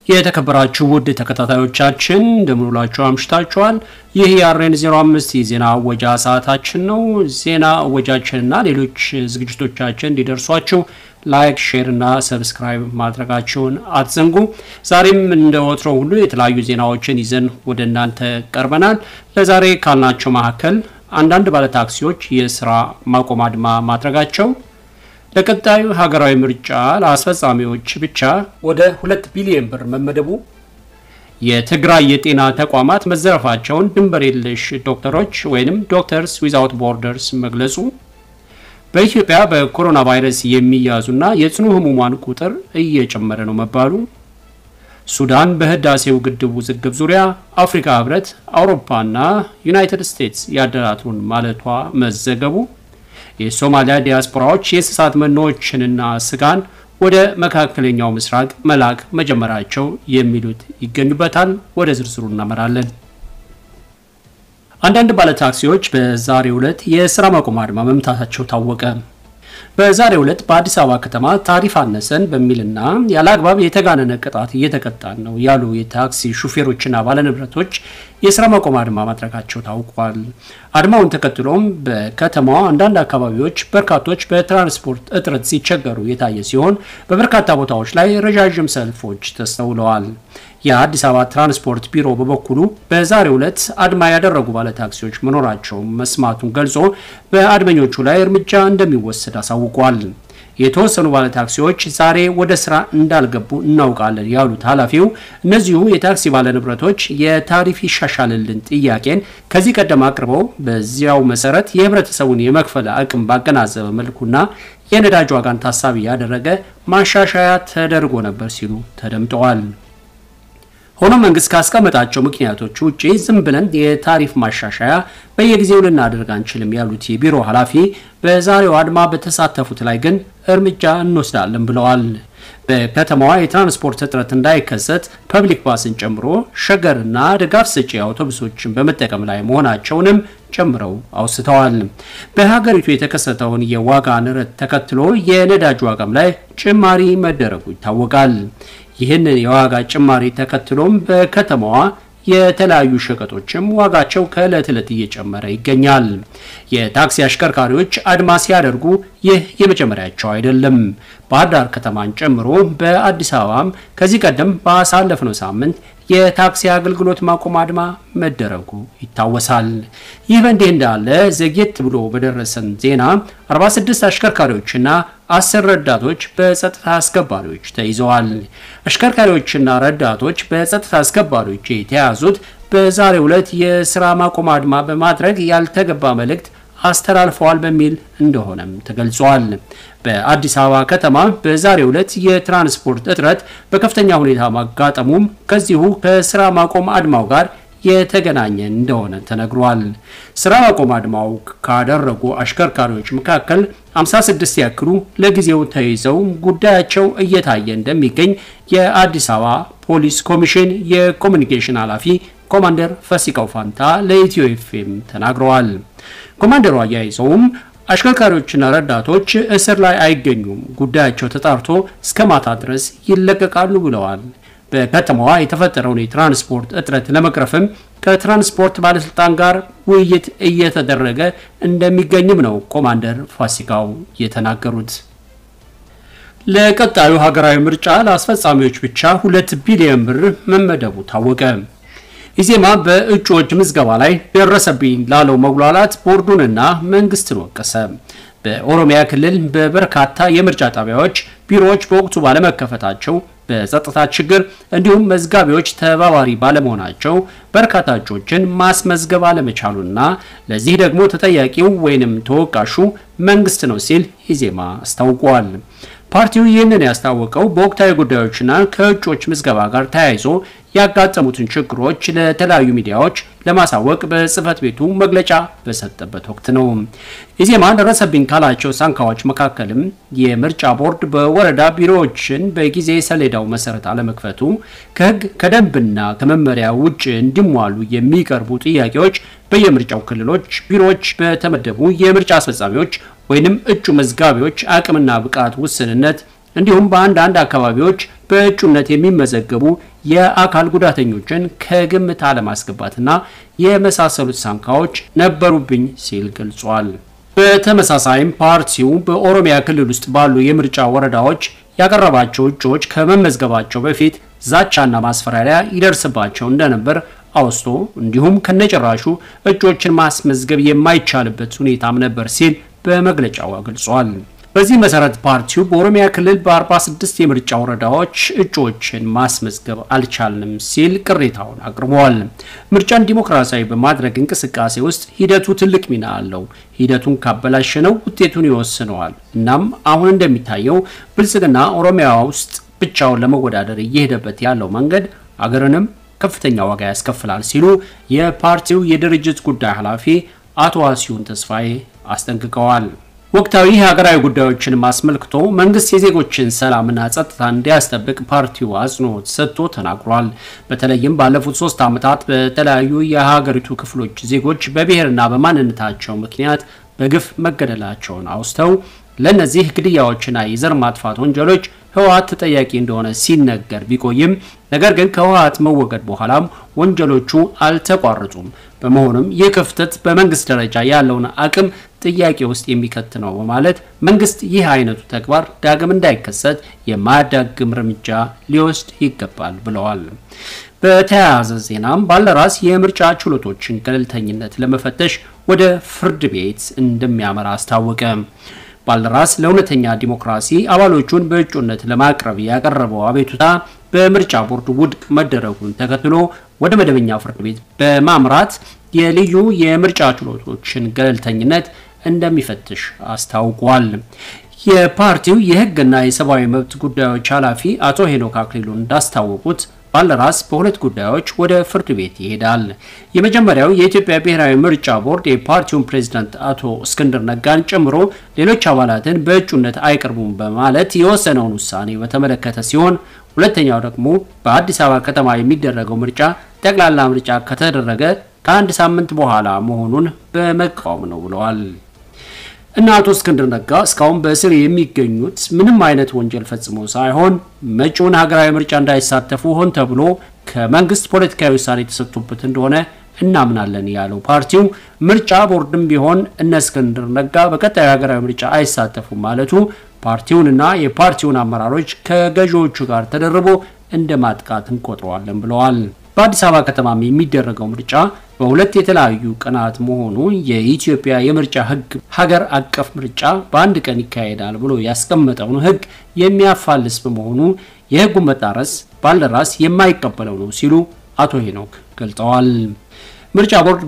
የተከበራችሁ ውድ ተከታታዮቻችን እንደምንውላችሁ አምሽታችኋል። ይህ የአሬን 05 የዜና አወጃ ሰዓታችን ነው። ዜና አወጃችንና ሌሎች ዝግጅቶቻችን እንዲደርሷችሁ ላይክ፣ ሼር እና ሰብስክራይብ ማድረጋችሁን አትዘንጉ። ዛሬም እንደ ወትሮ ሁሉ የተለያዩ ዜናዎችን ይዘን ወደ እናንተ ቀርበናል። ለዛሬ ካልናቸው መካከል አንዳንድ ባለታክሲዎች የስራ ማቆም አድማ ማድረጋቸው ለቀጣዩ ሀገራዊ ምርጫ ለአስፈጻሚዎች ብቻ ወደ ሁለት ቢሊዮን ብር መመደቡ፣ የትግራይ የጤና ተቋማት መዘረፋቸውን ድንበር የለሽ ዶክተሮች ወይም ዶክተርስ ዊዛውት ቦርደርስ መግለጹ፣ በኢትዮጵያ በኮሮና ቫይረስ የሚያዙና የጽኑ ህሙማን ቁጥር እየጨመረ ነው መባሉ፣ ሱዳን በህዳሴው ግድብ ውዝግብ ዙሪያ አፍሪካ ህብረት፣ አውሮፓና ዩናይትድ ስቴትስ ያደራቱን ማለቷ መዘገቡ የሶማሊያ ዲያስፖራዎች የእንስሳት መኖዎችንና ስጋን ወደ መካከለኛው ምስራቅ መላክ መጀመራቸው የሚሉት ይገኙበታል። ወደ ዝርዝሩ እናመራለን። አንዳንድ ባለታክሲዎች በዛሬው ዕለት የስራ ማቆም አድማ መምታታቸው ታወቀ። በዛሬው ዕለት በአዲስ አበባ ከተማ ታሪፍ አነሰን በሚልና ያለ አግባብ የተጋነነ ቅጣት እየተቀጣን ነው ያሉ የታክሲ ሹፌሮችና ባለንብረቶች የስራ ማቆም አድማ ማድረጋቸው ታውቋል። አድማውን ተከትሎም በከተማዋ አንዳንድ አካባቢዎች በርካቶች በትራንስፖርት እጥረት ሲቸገሩ የታየ ሲሆን በበርካታ ቦታዎች ላይ ረዣዥም ሰልፎች ተስተውለዋል። የአዲስ አበባ ትራንስፖርት ቢሮ በበኩሉ በዛሬው ዕለት አድማ ያደረጉ ባለታክሲዎች መኖራቸው መስማቱን ገልጾ በአድመኞቹ ላይ እርምጃ እንደሚወሰድ አሳውቋል። የተወሰኑ ባለታክሲዎች ዛሬ ወደ ስራ እንዳልገቡ እናውቃለን ያሉት ኃላፊው እነዚሁ የታክሲ ባለንብረቶች የታሪፍ ይሻሻልልን ጥያቄን ከዚህ ቀደም አቅርበው በዚያው መሰረት የህብረተሰቡን የመክፈል አቅም ባገናዘበ መልኩና የነዳጅ ዋጋን ታሳቢ ያደረገ ማሻሻያ ተደርጎ ነበር ሲሉ ተደምጠዋል። ሆኖም መንግስት ካስቀመጣቸው ምክንያቶች ውጪ ዝም ብለን የታሪፍ ማሻሻያ በየጊዜው ልናደርግ አንችልም ያሉት የቢሮ ኃላፊ በዛሬው አድማ በተሳተፉት ላይ ግን እርምጃ እንወስዳለን ብለዋል። በከተማዋ የትራንስፖርት እጥረት እንዳይከሰት ፐብሊክ ባስን ጨምሮ ሸገርና ድጋፍ ሰጪ አውቶቡሶችን በመጠቀም ላይ መሆናቸውንም ጨምረው አውስተዋል። በሀገሪቱ የተከሰተውን የዋጋ ንረት ተከትሎ የነዳጅ ዋጋም ላይ ጭማሪ መደረጉ ይታወቃል። ይህንን የዋጋ ጭማሪ ተከትሎም በከተማዋ የተለያዩ ሸቀጦችም ዋጋቸው ከዕለት ዕለት እየጨመረ ይገኛል። የታክሲ አሽከርካሪዎች አድማ ሲያደርጉ ይህ የመጀመሪያቸው አይደለም። ባህር ዳር ከተማን ጨምሮ በአዲስ አበባም ከዚህ ቀደም ባሳለፍነው ሳምንት የታክሲ አገልግሎት ማቆም አድማ መደረጉ ይታወሳል። ይህ በእንዲህ እንዳለ ዘግየት ብሎ በደረሰን ዜና 46 አሽከርካሪዎችና አስር ረዳቶች በጸጥታ አስከባሪዎች ተይዘዋል። አሽከርካሪዎችና ረዳቶች በጸጥታ አስከባሪዎች የተያዙት በዛሬው ዕለት የስራ ማቆም አድማ በማድረግ ያልተገባ መልእክት አስተላልፈዋል በሚል እንደሆነም ተገልጿል። በአዲስ አበባ ከተማ በዛሬው ዕለት የትራንስፖርት እጥረት በከፍተኛ ሁኔታ ማጋጠሙም ከዚሁ ከስራ ማቆም አድማው ጋር የተገናኘ እንደሆነ ተነግሯል። ስራ ማቆም አድማው ካደረጉ አሽከርካሪዎች መካከል 56 ያክሉ ለጊዜው ተይዘው ጉዳያቸው እየታየ እንደሚገኝ የአዲስ አበባ ፖሊስ ኮሚሽን የኮሚኒኬሽን ኃላፊ ኮማንደር ፈሲካው ፋንታ ለኢትዮ ኤፍኤም ተናግረዋል። ኮማንደሩ አያይዘውም አሽከርካሪዎችና ረዳቶች እስር ላይ አይገኙም፣ ጉዳያቸው ተጣርቶ እስከ ማታ ድረስ ይለቀቃሉ ብለዋል። በከተማዋ የተፈጠረውን የትራንስፖርት እጥረት ለመቅረፍም ከትራንስፖርት ባለስልጣን ጋር ውይይት እየተደረገ እንደሚገኝም ነው ኮማንደር ፋሲካው የተናገሩት። ለቀጣዩ ሀገራዊ ምርጫ ለአስፈጻሚዎች ብቻ ሁለት ቢሊዮን ብር መመደቡ ታወቀ። ኢዜማ በእጩዎች ምዝገባ ላይ ደረሰብኝ ላለው መጉላላት ቦርዱንና መንግስትን ወቀሰ። በኦሮሚያ ክልል በበርካታ የምርጫ ጣቢያዎች ቢሮዎች በወቅቱ ባለመከፈታቸው በጸጥታ ችግር እንዲሁም መዝጋቢዎች ተባባሪ ባለመሆናቸው በርካታ እጩዎችን ማስመዝገብ አለመቻሉና ለዚህ ደግሞ ተጠያቂው ወይንም ተወቃሹ መንግስት ነው ሲል ኢዜማ አስታውቋል። ፓርቲው ይህንን ያስታወቀው በወቅታዊ ጉዳዮችና ከእጩዎች ምዝገባ ጋር ተያይዞ ያጋጠሙትን ችግሮች ለተለያዩ ሚዲያዎች ለማሳወቅ በጽህፈት ቤቱ መግለጫ በሰጠበት ወቅት ነው። ኢዜማ ደረሰብኝ ካላቸው ሳንካዎች መካከልም የምርጫ ቦርድ በወረዳ ቢሮዎችን በጊዜ ሰሌዳው መሰረት አለመክፈቱ፣ ከህግ ከደንብና ከመመሪያ ውጭ እንዲሟሉ የሚቀርቡ ጥያቄዎች በየምርጫው ክልሎች ቢሮዎች በተመደቡ የምርጫ አስፈጻሚዎች ወይንም እጩ መዝጋቢዎች አቅምና ብቃት ውስንነት እንዲሁም በአንዳንድ አካባቢዎች በእጩነት የሚመዘገቡ የአካል ጉዳተኞችን ከግምት አለማስገባትና የመሳሰሉት ሳንካዎች ነበሩብኝ ሲል ገልጿል። በተመሳሳይም ፓርቲው በኦሮሚያ ክልል ውስጥ ባሉ የምርጫ ወረዳዎች ያቀረባቸው እጩዎች ከመመዝገባቸው በፊት ዛቻና ማስፈራሪያ ይደርስባቸው እንደነበር አውስቶ እንዲሁም ከነጭራሹ እጩዎችን ማስመዝገብ የማይቻልበት ሁኔታም ነበር ሲል በመግለጫው ገልጿል። በዚህ መሰረት ፓርቲው በኦሮሚያ ክልል በ46 የምርጫ ወረዳዎች እጩዎችን ማስመዝገብ አልቻልንም ሲል ቅሬታውን አቅርበዋል። ምርጫን ዲሞክራሲያዊ በማድረግ እንቅስቃሴ ውስጥ ሂደቱ ትልቅ ሚና አለው። ሂደቱን ካበላሸነው ውጤቱን ይወስነዋል። እናም አሁን እንደሚታየው ብልጽግና ኦሮሚያ ውስጥ ብቻውን ለመወዳደር እየሄደበት ያለው መንገድ አገርንም ከፍተኛ ዋጋ ያስከፍላል ሲሉ የፓርቲው የድርጅት ጉዳይ ኃላፊ አቶ ዋሲሁን ተስፋዬ አስጠንቅቀዋል። ወቅታዊ ሀገራዊ ጉዳዮችን አስመልክቶ መንግስት የዜጎችን ሰላምና ጸጥታ እንዲያስጠብቅ ፓርቲው አጽንኦት ሰጥቶ ተናግሯል። በተለይም ባለፉት ሶስት ዓመታት በተለያዩ የሀገሪቱ ክፍሎች ዜጎች በብሔርና በማንነታቸው ምክንያት በግፍ መገደላቸውን አውስተው ለእነዚህ ግድያዎችና የዘር ማጥፋት ወንጀሎች ህወሓት ተጠያቂ እንደሆነ ሲነገር ቢቆይም ነገር ግን ከህወሓት መወገድ በኋላም ወንጀሎቹ አልተቋረጡም። በመሆኑም ይህ ክፍተት በመንግስት ደረጃ ያለውን አቅም ጥያቄ ውስጥ የሚከት ነው በማለት መንግስት ይህ አይነቱ ተግባር ዳግም እንዳይከሰት የማያዳግም እርምጃ ሊወስድ ይገባል ብለዋል። በተያያዘ ዜናም ባልደራስ የምርጫ ችሎቶችን ገለልተኝነት ለመፈተሽ ወደ ፍርድ ቤት እንደሚያመራ አስታወቀ። ባልደራስ ለእውነተኛ ዲሞክራሲ አባሎቹን በእጩነት ለማቅረብ ያቀረበው አቤቱታ በምርጫ ቦርድ ውድቅ መደረጉን ተከትሎ ወደ መደበኛ ፍርድ ቤት በማምራት የልዩ የምርጫ ችሎቶችን ገለልተኝነት እንደሚፈትሽ አስታውቋል። የፓርቲው የህግና የሰብአዊ መብት ጉዳዮች ኃላፊ አቶ ሄኖክ አክሊሉ እንዳስታወቁት ባልደራስ በሁለት ጉዳዮች ወደ ፍርድ ቤት ይሄዳል። የመጀመሪያው የኢትዮጵያ ብሔራዊ ምርጫ ቦርድ የፓርቲውን ፕሬዝዳንት አቶ እስክንድር ነጋን ጨምሮ ሌሎች አባላትን በእጩነት አይቀርቡም በማለት የወሰነውን ውሳኔ በተመለከተ ሲሆን ሁለተኛው ደግሞ በአዲስ አበባ ከተማ የሚደረገው ምርጫ ጠቅላላ ምርጫ ከተደረገ ከአንድ ሳምንት በኋላ መሆኑን በመቃወም ነው ብለዋል። እና አቶ እስክንድር ነጋ እስካሁን በእስር የሚገኙት ምንም አይነት ወንጀል ፈጽሞ ሳይሆን መጪውን ሀገራዊ ምርጫ እንዳይሳተፉ ሆን ተብሎ ከመንግስት ፖለቲካዊ ውሳኔ የተሰጡበት እንደሆነ እናምናለን ያለው ፓርቲው ምርጫ ቦርድም ቢሆን እነ እስክንድር ነጋ በቀጣዩ ሀገራዊ ምርጫ አይሳተፉም ማለቱ ፓርቲውንና የፓርቲውን አመራሮች ከገዢዎቹ ጋር ተደርቦ እንደ ማጥቃት እንቆጥረዋለን ብለዋል። በአዲስ አበባ ከተማም የሚደረገው ምርጫ በሁለት የተለያዩ ቀናት መሆኑ የኢትዮጵያ የምርጫ ሕግ ሀገር አቀፍ ምርጫ በአንድ ቀን ይካሄዳል ብሎ ያስቀመጠውን ሕግ የሚያፋልስ በመሆኑ የሕጉን መጣረስ ባልደራስ የማይቀበለው ነው ሲሉ አቶ ሄኖክ ገልጸዋል። ምርጫ ቦርድ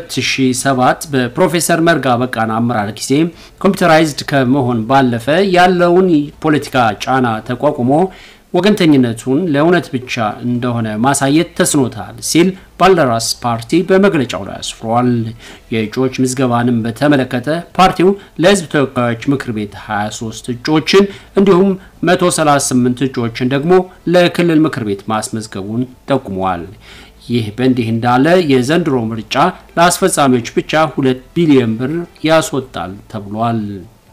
በ2007 በፕሮፌሰር መርጋ በቃና አመራር ጊዜ ኮምፒውተራይዝድ ከመሆን ባለፈ ያለውን ፖለቲካ ጫና ተቋቁሞ ወገንተኝነቱን ለእውነት ብቻ እንደሆነ ማሳየት ተስኖታል ሲል ባልደራስ ፓርቲ በመግለጫው ላይ አስፍሯል። የእጩዎች ምዝገባንም በተመለከተ ፓርቲው ለሕዝብ ተወካዮች ምክር ቤት 23 እጩዎችን እንዲሁም 138 እጩዎችን ደግሞ ለክልል ምክር ቤት ማስመዝገቡን ጠቁሟል። ይህ በእንዲህ እንዳለ የዘንድሮ ምርጫ ለአስፈጻሚዎች ብቻ ሁለት ቢሊዮን ብር ያስወጣል ተብሏል።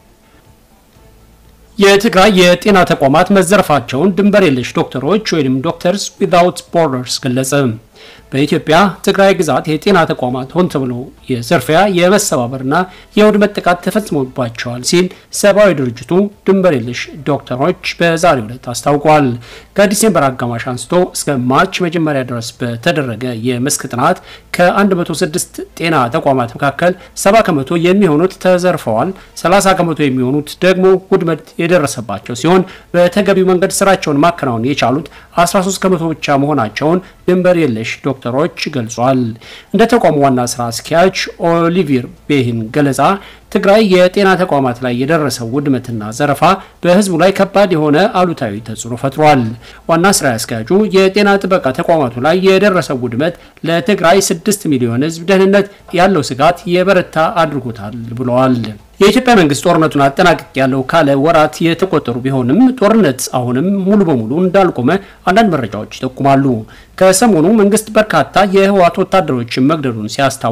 የትግራይ የጤና ተቋማት መዘረፋቸውን ድንበር የለሽ ዶክተሮች ወይም ዶክተርስ ዊዛውት ቦርደርስ ገለጸ። በኢትዮጵያ ትግራይ ግዛት የጤና ተቋማት ሆን ተብሎ የዘርፊያ የመሰባበርና የውድመት ጥቃት ተፈጽሞባቸዋል ሲል ሰብአዊ ድርጅቱ ድንበር የለሽ ዶክተሮች በዛሬው ዕለት አስታውቋል። ከዲሴምበር አጋማሽ አንስቶ እስከ ማርች መጀመሪያ ድረስ በተደረገ የመስክ ጥናት ከ106 ጤና ተቋማት መካከል 70 ከመቶ የሚሆኑት ተዘርፈዋል፣ 30 ከመቶ የሚሆኑት ደግሞ ውድመት የደረሰባቸው ሲሆን በተገቢው መንገድ ስራቸውን ማከናወን የቻሉት 13 ከመቶ ብቻ መሆናቸውን ድንበር የለሽ ዶክተሮች ገልጿል። እንደ ተቋሙ ዋና ስራ አስኪያጅ ኦሊቪር ቤሂን ገለጻ ትግራይ የጤና ተቋማት ላይ የደረሰው ውድመትና ዘረፋ በሕዝቡ ላይ ከባድ የሆነ አሉታዊ ተጽዕኖ ፈጥሯል። ዋና ስራ አስኪያጁ የጤና ጥበቃ ተቋማቱ ላይ የደረሰው ውድመት ለትግራይ 6 ሚሊዮን ሕዝብ ደህንነት ያለው ስጋት የበረታ አድርጎታል ብለዋል። የኢትዮጵያ መንግስት ጦርነቱን አጠናቅቅ ያለው ካለ ወራት የተቆጠሩ ቢሆንም ጦርነት አሁንም ሙሉ በሙሉ እንዳልቆመ አንዳንድ መረጃዎች ይጠቁማሉ። ከሰሞኑ መንግስት በርካታ የህወሓት ወታደሮችን መግደሉን ሲያስታውቅ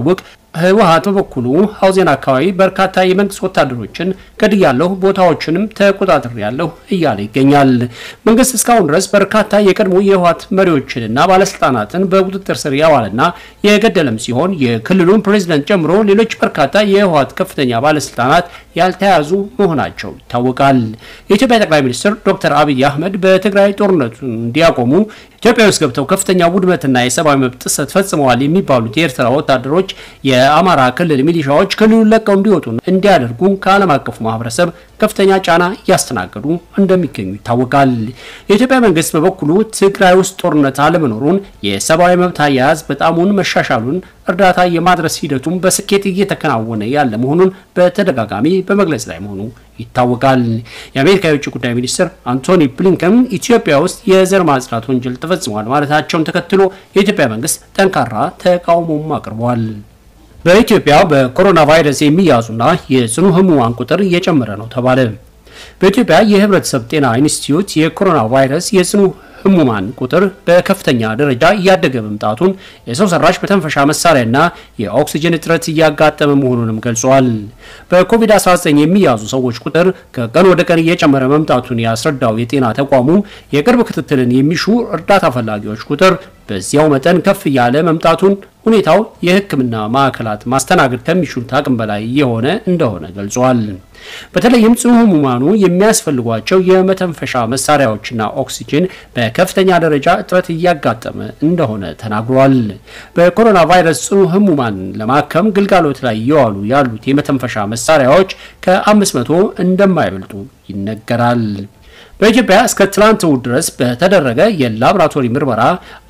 ህወሀት በበኩሉ ሀውዜን አካባቢ በርካታ የመንግስት ወታደሮችን ገድያለሁ፣ ቦታዎችንም ተቆጣጥሬያለሁ እያለ ይገኛል። መንግስት እስካሁን ድረስ በርካታ የቀድሞ የህወሀት መሪዎችንና ባለስልጣናትን በቁጥጥር ስር ያዋለና የገደለም ሲሆን የክልሉን ፕሬዝደንት ጨምሮ ሌሎች በርካታ የህወሀት ከፍተኛ ባለስልጣናት ያልተያዙ መሆናቸው ይታወቃል። የኢትዮጵያ ጠቅላይ ሚኒስትር ዶክተር አብይ አህመድ በትግራይ ጦርነቱን እንዲያቆሙ ኢትዮጵያ ውስጥ ገብተው ከፍተኛ ውድመትና የሰብአዊ መብት ጥሰት ፈጽመዋል የሚባሉት የኤርትራ ወታደሮች የአማራ ክልል ሚሊሻዎች ክልሉን ለቀው እንዲወጡ እንዲያደርጉ ከዓለም አቀፉ ማህበረሰብ ከፍተኛ ጫና እያስተናገዱ እንደሚገኙ ይታወቃል። የኢትዮጵያ መንግስት በበኩሉ ትግራይ ውስጥ ጦርነት አለመኖሩን፣ የሰብአዊ መብት አያያዝ በጣሙን መሻሻሉን፣ እርዳታ የማድረስ ሂደቱም በስኬት እየተከናወነ ያለ መሆኑን በተደጋጋሚ በመግለጽ ላይ መሆኑ ይታወቃል። የአሜሪካ የውጭ ጉዳይ ሚኒስትር አንቶኒ ብሊንከን ኢትዮጵያ ውስጥ የዘር ማጽዳት ወንጀል ተፈጽሟል ማለታቸውን ተከትሎ የኢትዮጵያ መንግስት ጠንካራ ተቃውሞም አቅርቧል። በኢትዮጵያ በኮሮና ቫይረስ የሚያዙና የጽኑ ህሙማን ቁጥር እየጨመረ ነው ተባለ። በኢትዮጵያ የህብረተሰብ ጤና ኢንስቲትዩት የኮሮና ቫይረስ የጽኑ ህሙማን ቁጥር በከፍተኛ ደረጃ እያደገ መምጣቱን የሰው ሰራሽ መተንፈሻ መሳሪያና የኦክሲጅን እጥረት እያጋጠመ መሆኑንም ገልጿል። በኮቪድ-19 የሚያዙ ሰዎች ቁጥር ከቀን ወደ ቀን እየጨመረ መምጣቱን ያስረዳው የጤና ተቋሙ የቅርብ ክትትልን የሚሹ እርዳታ ፈላጊዎች ቁጥር በዚያው መጠን ከፍ እያለ መምጣቱን ሁኔታው የሕክምና ማዕከላት ማስተናገድ ከሚችሉት አቅም በላይ የሆነ እንደሆነ ገልጿል። በተለይም ጽኑ ህሙማኑ የሚያስፈልጓቸው የመተንፈሻ መሳሪያዎችና ኦክሲጅን በከፍተኛ ደረጃ እጥረት እያጋጠመ እንደሆነ ተናግሯል። በኮሮና ቫይረስ ጽኑ ህሙማን ለማከም ግልጋሎት ላይ እየዋሉ ያሉት የመተንፈሻ መሳሪያዎች ከ500 እንደማይበልጡ ይነገራል። በኢትዮጵያ እስከ ትላንት እሁድ ድረስ በተደረገ የላቦራቶሪ ምርመራ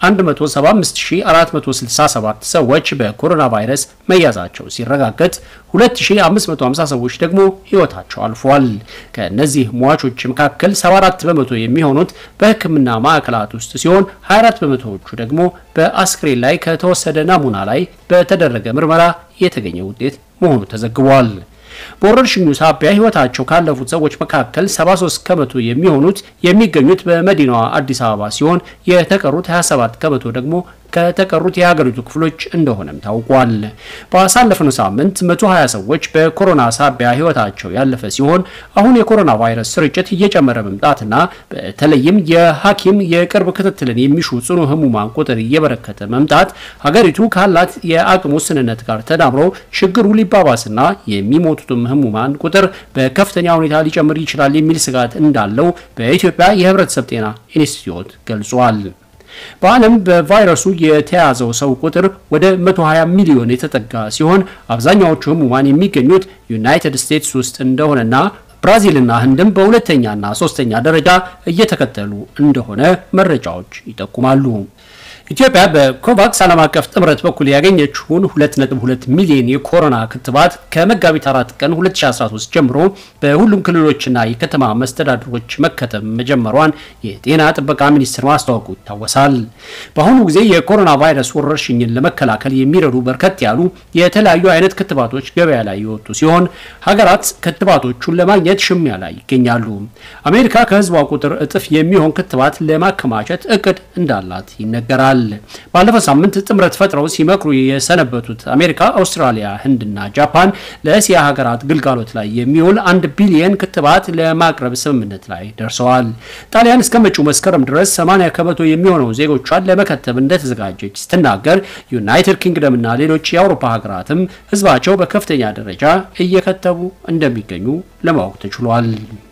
175467 ሰዎች በኮሮና ቫይረስ መያዛቸው ሲረጋገጥ 2550 ሰዎች ደግሞ ህይወታቸው አልፏል። ከእነዚህ ሟቾች መካከል 74 በመቶ የሚሆኑት በሕክምና ማዕከላት ውስጥ ሲሆን 24 በመቶዎቹ ደግሞ በአስክሬን ላይ ከተወሰደ ናሙና ላይ በተደረገ ምርመራ የተገኘ ውጤት መሆኑ ተዘግቧል። በወረርሽኙ ሳቢያ ህይወታቸው ካለፉት ሰዎች መካከል 73 ከመቶ የሚሆኑት የሚገኙት በመዲናዋ አዲስ አበባ ሲሆን የተቀሩት 27 ከመቶ ደግሞ ከተቀሩት የሀገሪቱ ክፍሎች እንደሆነም ታውቋል። ባሳለፍነው ሳምንት 120 ሰዎች በኮሮና ሳቢያ ህይወታቸው ያለፈ ሲሆን አሁን የኮሮና ቫይረስ ስርጭት እየጨመረ መምጣትና በተለይም የሐኪም የቅርብ ክትትልን የሚሹ ጽኑ ህሙማን ቁጥር እየበረከተ መምጣት ሀገሪቱ ካላት የአቅም ውስንነት ጋር ተዳምሮ ችግሩ ሊባባስና የሚሞቱትም ህሙማን ቁጥር በከፍተኛ ሁኔታ ሊጨምር ይችላል የሚል ስጋት እንዳለው በኢትዮጵያ የህብረተሰብ ጤና ኢንስቲትዩት ገልጿል። በዓለም በቫይረሱ የተያዘው ሰው ቁጥር ወደ 120 ሚሊዮን የተጠጋ ሲሆን አብዛኛዎቹ ህሙማን የሚገኙት ዩናይትድ ስቴትስ ውስጥ እንደሆነና ብራዚልና ህንድም በሁለተኛና ሶስተኛ ደረጃ እየተከተሉ እንደሆነ መረጃዎች ይጠቁማሉ። ኢትዮጵያ በኮቫክስ ዓለም አቀፍ ጥምረት በኩል ያገኘችውን 2.2 ሚሊዮን የኮሮና ክትባት ከመጋቢት 4 ቀን 2013 ጀምሮ በሁሉም ክልሎችና የከተማ መስተዳድሮች መከተብ መጀመሯን የጤና ጥበቃ ሚኒስቴር ማስታወቁ ይታወሳል። በአሁኑ ጊዜ የኮሮና ቫይረስ ወረርሽኝን ለመከላከል የሚረዱ በርከት ያሉ የተለያዩ አይነት ክትባቶች ገበያ ላይ የወጡ ሲሆን ሀገራት ክትባቶቹን ለማግኘት ሽሚያ ላይ ይገኛሉ። አሜሪካ ከህዝቧ ቁጥር እጥፍ የሚሆን ክትባት ለማከማቸት እቅድ እንዳላት ይነገራል። ባለፈው ሳምንት ጥምረት ፈጥረው ሲመክሩ የሰነበቱት አሜሪካ፣ አውስትራሊያ፣ ህንድና ጃፓን ለእስያ ሀገራት ግልጋሎት ላይ የሚውል አንድ ቢሊየን ክትባት ለማቅረብ ስምምነት ላይ ደርሰዋል። ጣሊያን እስከ መጪው መስከረም ድረስ 80 ከመቶ የሚሆነው ዜጎቿን ለመከተብ እንደተዘጋጀች ስትናገር፣ ዩናይትድ ኪንግደምና ሌሎች የአውሮፓ ሀገራትም ህዝባቸው በከፍተኛ ደረጃ እየከተቡ እንደሚገኙ ለማወቅ ተችሏል።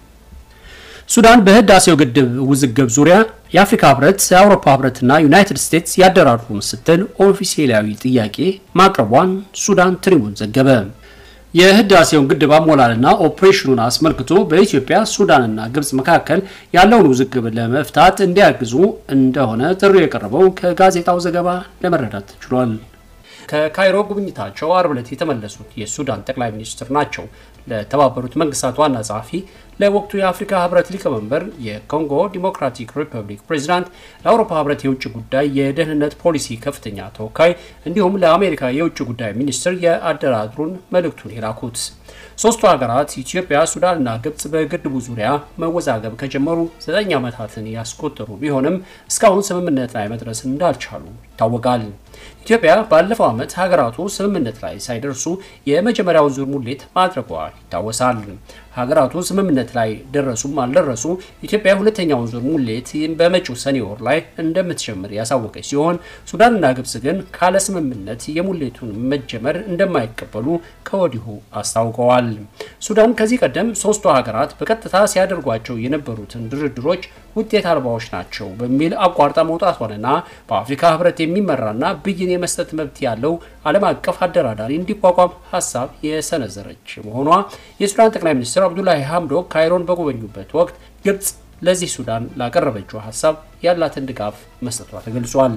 ሱዳን በህዳሴው ግድብ ውዝግብ ዙሪያ የአፍሪካ ህብረት፣ የአውሮፓ ህብረትና ዩናይትድ ስቴትስ ያደራድሩን ስትል ኦፊሴላዊ ጥያቄ ማቅረቧን ሱዳን ትሪቡን ዘገበ። የህዳሴውን ግድብ አሞላልና ኦፕሬሽኑን አስመልክቶ በኢትዮጵያ ሱዳንና ግብጽ መካከል ያለውን ውዝግብ ለመፍታት እንዲያግዙ እንደሆነ ጥሪ የቀረበው ከጋዜጣው ዘገባ ለመረዳት ተችሏል። ከካይሮ ጉብኝታቸው አርብ ዕለት የተመለሱት የሱዳን ጠቅላይ ሚኒስትር ናቸው። ለተባበሩት መንግስታት ዋና ጸሐፊ፣ ለወቅቱ የአፍሪካ ህብረት ሊቀመንበር፣ የኮንጎ ዲሞክራቲክ ሪፐብሊክ ፕሬዚዳንት፣ ለአውሮፓ ህብረት የውጭ ጉዳይ የደህንነት ፖሊሲ ከፍተኛ ተወካይ እንዲሁም ለአሜሪካ የውጭ ጉዳይ ሚኒስትር የአደራድሩን መልእክቱን የላኩት ሶስቱ ሀገራት ኢትዮጵያ፣ ሱዳንና ግብጽ በግድቡ ዙሪያ መወዛገብ ከጀመሩ ዘጠኝ ዓመታትን ያስቆጠሩ ቢሆንም እስካሁን ስምምነት ላይ መድረስ እንዳልቻሉ ይታወቃል። ኢትዮጵያ ባለፈው ዓመት ሀገራቱ ስምምነት ላይ ሳይደርሱ የመጀመሪያውን ዙር ሙሌት ማድረጓ ይታወሳል። ሀገራቱ ስምምነት ላይ ደረሱም አልደረሱ ኢትዮጵያ ሁለተኛውን ዙር ሙሌት በመጪው ሰኔ ወር ላይ እንደምትጀምር ያሳወቀች ሲሆን ሱዳንና ግብጽ ግን ካለ ስምምነት የሙሌቱን መጀመር እንደማይቀበሉ ከወዲሁ አስታውቀዋል። ሱዳን ከዚህ ቀደም ሶስቱ ሀገራት በቀጥታ ሲያደርጓቸው የነበሩትን ድርድሮች ውጤት አልባዎች ናቸው በሚል አቋርጣ መውጣቷንና በአፍሪካ ሕብረት የሚመራና ብይን የመስጠት መብት ያለው ዓለም አቀፍ አደራዳሪ እንዲቋቋም ሀሳብ የሰነዘረች መሆኗ የሱዳን ጠቅላይ ሚኒስትር አብዱላሂ ሐምዶክ ካይሮን በጎበኙበት ወቅት ግብጽ ለዚህ ሱዳን ላቀረበችው ሀሳብ ያላትን ድጋፍ መስጠቷ ተገልጿል።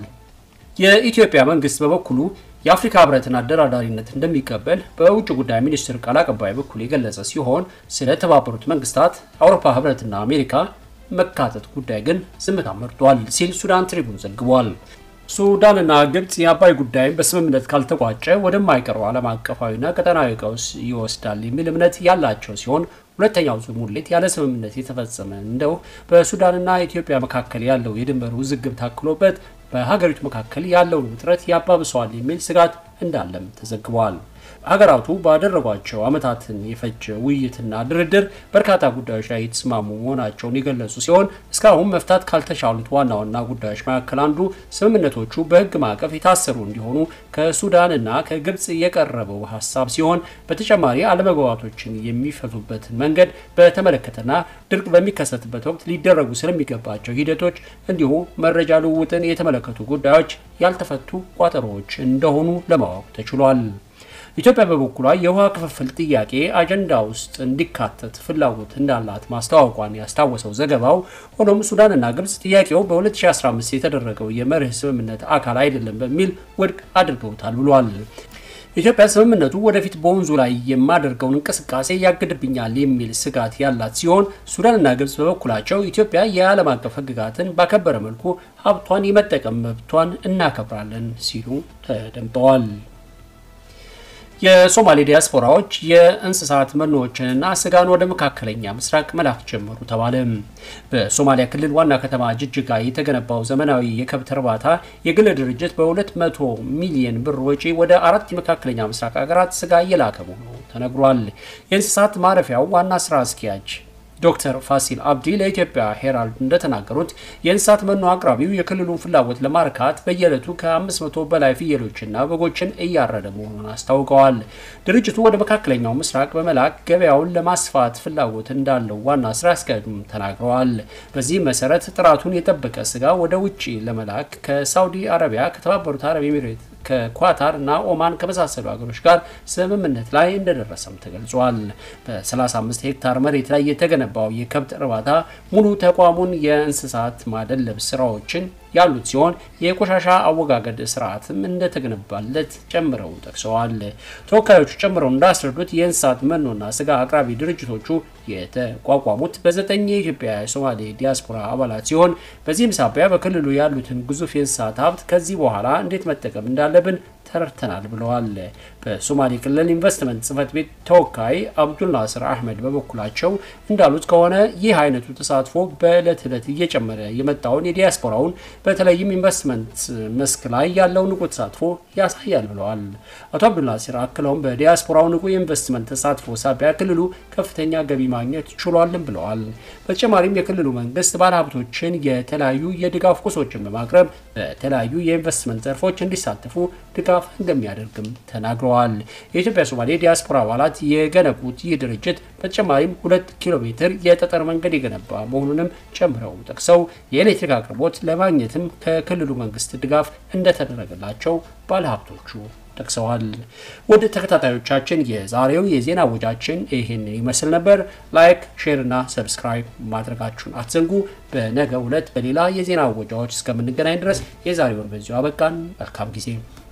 የኢትዮጵያ መንግስት በበኩሉ የአፍሪካ ህብረትን አደራዳሪነት እንደሚቀበል በውጭ ጉዳይ ሚኒስትር ቃል አቀባይ በኩል የገለጸ ሲሆን ስለ ተባበሩት መንግስታት፣ አውሮፓ ህብረትና አሜሪካ መካተት ጉዳይ ግን ዝምታ መርጧል ሲል ሱዳን ትሪቡን ዘግቧል። ሱዳንና ግብጽ የአባይ ጉዳይን በስምምነት ካልተቋጨ ወደማይቀረው ዓለም አቀፋዊና ቀጠናዊ ቀውስ ይወስዳል የሚል እምነት ያላቸው ሲሆን ሁለተኛው ዙር ሙሌት ያለ ስምምነት የተፈጸመ እንደው በሱዳንና ኢትዮጵያ መካከል ያለው የድንበር ውዝግብ ታክሎበት በሀገሪቱ መካከል ያለውን ውጥረት ያባብሰዋል የሚል ስጋት እንዳለም ተዘግቧል። ሀገራቱ ባደረጓቸው ዓመታትን የፈጀ ውይይትና ድርድር በርካታ ጉዳዮች ላይ የተስማሙ መሆናቸውን የገለጹ ሲሆን እስካሁን መፍታት ካልተቻሉት ዋና ዋና ጉዳዮች መካከል አንዱ ስምምነቶቹ በሕግ ማዕቀፍ የታሰሩ እንዲሆኑ ከሱዳንና ከግብጽ የቀረበው ሀሳብ ሲሆን በተጨማሪ አለመግባባቶችን የሚፈቱበትን መንገድ በተመለከተና ድርቅ በሚከሰትበት ወቅት ሊደረጉ ስለሚገባቸው ሂደቶች እንዲሁ መረጃ ልውውጥን የተመለከቱ ጉዳዮች ያልተፈቱ ቋጠሮዎች እንደሆኑ ለማወቅ ተችሏል። ኢትዮጵያ በበኩሏ የውሃ ክፍፍል ጥያቄ አጀንዳ ውስጥ እንዲካተት ፍላጎት እንዳላት ማስታወቋን ያስታወሰው ዘገባው፣ ሆኖም ሱዳንና ግብጽ ጥያቄው በ2015 የተደረገው የመርህ ስምምነት አካል አይደለም በሚል ውድቅ አድርገውታል ብሏል። ኢትዮጵያ ስምምነቱ ወደፊት በወንዙ ላይ የማደርገውን እንቅስቃሴ ያግድብኛል የሚል ስጋት ያላት ሲሆን ሱዳንና ግብጽ በበኩላቸው ኢትዮጵያ የዓለም አቀፍ ሕግጋትን ባከበረ መልኩ ሀብቷን የመጠቀም መብቷን እናከብራለን ሲሉ ተደምጠዋል። የሶማሌ ዲያስፖራዎች የእንስሳት መኖዎችንና ስጋን ወደ መካከለኛ ምስራቅ መላክ ጀመሩ ተባለ። በሶማሊያ ክልል ዋና ከተማ ጅጅጋ የተገነባው ዘመናዊ የከብት እርባታ የግል ድርጅት በ200 ሚሊዮን ብር ወጪ ወደ አራት የመካከለኛ ምስራቅ ሀገራት ስጋ እየላከ መሆኑ ተነግሯል። የእንስሳት ማረፊያው ዋና ስራ አስኪያጅ ዶክተር ፋሲል አብዲ ለኢትዮጵያ ሄራልድ እንደተናገሩት የእንስሳት መኖ አቅራቢው የክልሉን ፍላጎት ለማርካት በየዕለቱ ከ500 በላይ ፍየሎችና በጎችን እያረደ መሆኑን አስታውቀዋል። ድርጅቱ ወደ መካከለኛው ምስራቅ በመላክ ገበያውን ለማስፋት ፍላጎት እንዳለው ዋና ስራ አስኪያጁም ተናግረዋል። በዚህ መሰረት ጥራቱን የጠበቀ ስጋ ወደ ውጭ ለመላክ ከሳውዲ አረቢያ፣ ከተባበሩት አረብ ኤሚሬት ከኳታር እና ኦማን ከመሳሰሉ ሀገሮች ጋር ስምምነት ላይ እንደደረሰም ተገልጿል። በ35 ሄክታር መሬት ላይ የተገነባው የከብት እርባታ ሙሉ ተቋሙን የእንስሳት ማደለብ ስራዎችን ያሉት ሲሆን የቆሻሻ አወጋገድ ስርዓትም እንደተገነባለት ጨምረው ጠቅሰዋል። ተወካዮቹ ጨምረው እንዳስረዱት የእንስሳት መኖና ስጋ አቅራቢ ድርጅቶቹ የተቋቋሙት በዘጠኝ የኢትዮጵያ የሶማሌ ዲያስፖራ አባላት ሲሆን በዚህም ሳቢያ በክልሉ ያሉትን ግዙፍ የእንስሳት ሀብት ከዚህ በኋላ እንዴት መጠቀም እንዳለብን ተረድተናል ብለዋል። በሶማሌ ክልል ኢንቨስትመንት ጽህፈት ቤት ተወካይ አብዱል ናስር አህመድ በበኩላቸው እንዳሉት ከሆነ ይህ አይነቱ ተሳትፎ በዕለት ዕለት እየጨመረ የመጣውን የዲያስፖራውን በተለይም ኢንቨስትመንት መስክ ላይ ያለው ንቁ ተሳትፎ ያሳያል ብለዋል። አቶ አብዱል ናስር አክለውም በዲያስፖራው ንቁ የኢንቨስትመንት ተሳትፎ ሳቢያ ክልሉ ከፍተኛ ገቢ ማግኘት ችሏልን ብለዋል። በተጨማሪም የክልሉ መንግስት ባለሀብቶችን የተለያዩ የድጋፍ ቁሶችን በማቅረብ በተለያዩ የኢንቨስትመንት ዘርፎች እንዲሳተፉ ድጋፍ እንደሚያደርግም ተናግረዋል። የኢትዮጵያ ሶማሌ ዲያስፖራ አባላት የገነቡት ይህ ድርጅት በተጨማሪም ሁለት ኪሎ ሜትር የጠጠር መንገድ የገነባ መሆኑንም ጨምረው ጠቅሰው የኤሌክትሪክ አቅርቦት ለማግኘትም ከክልሉ መንግስት ድጋፍ እንደተደረገላቸው ባለሀብቶቹ ጠቅሰዋል። ወደ ተከታታዮቻችን የዛሬው የዜና ወጃችን ይህንን ይመስል ነበር። ላይክ፣ ሼር እና ሰብስክራይብ ማድረጋችሁን አትዘንጉ። በነገ ዕለት በሌላ የዜና ወጃዎች እስከምንገናኝ ድረስ የዛሬውን በዚሁ አበቃን። መልካም ጊዜ